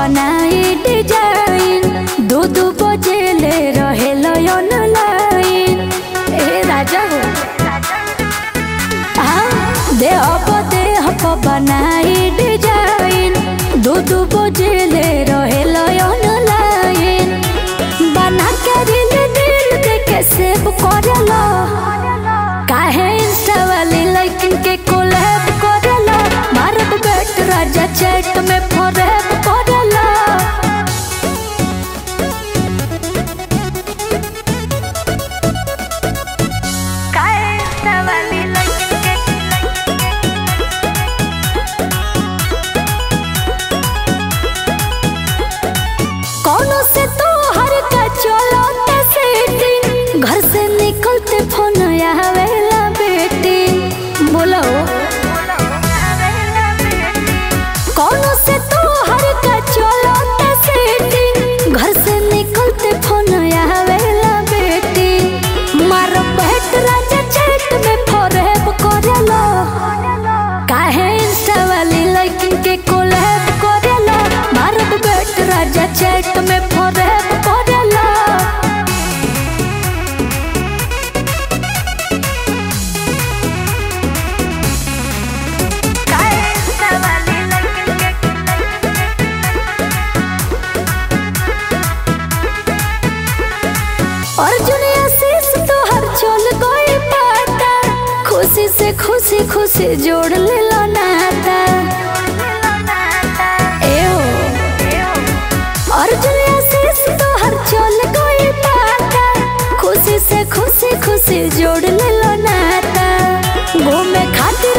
बनाई डिजाइन दू दू बजे ले रहे ऑनलाइन ए राजा हो देह प देह प बनाई डिजाइन दू दू बजे ले रहे ऑनलाइन बना के दिल दिल के के सेव करेला काहे इंस्टा वाली लाइकिन के कोलैब करेला मारत बैठ राजा चैट में फॉरेव करेला काहे इंस्टा वाली लाइकिन के कौनो से तो हर का चलो सेटिंग घर से निकलते फोन आवेला बेटी बोलो कौनो से तो हर का चलो सेटिंग घर से निकलते फोन आवेला बेटी मारो बैठ राजा चैट में फॉरेव करेला काहे इंस्टा वाली लाइकिन के कोलैब करेला मारत बैठ राजा चैट में फॉरेव करेला काहे इंस्टा वाली लाइकिन के अर्जुन आशीष तोहर चल गई पाता खुशी से खुशी खुशी जोड़ ले लो नाता एओ अर्जुन आशीष तोहर चल गई पाता खुशी से खुशी खुशी जोड़ ले लो नाता घूमे खातिर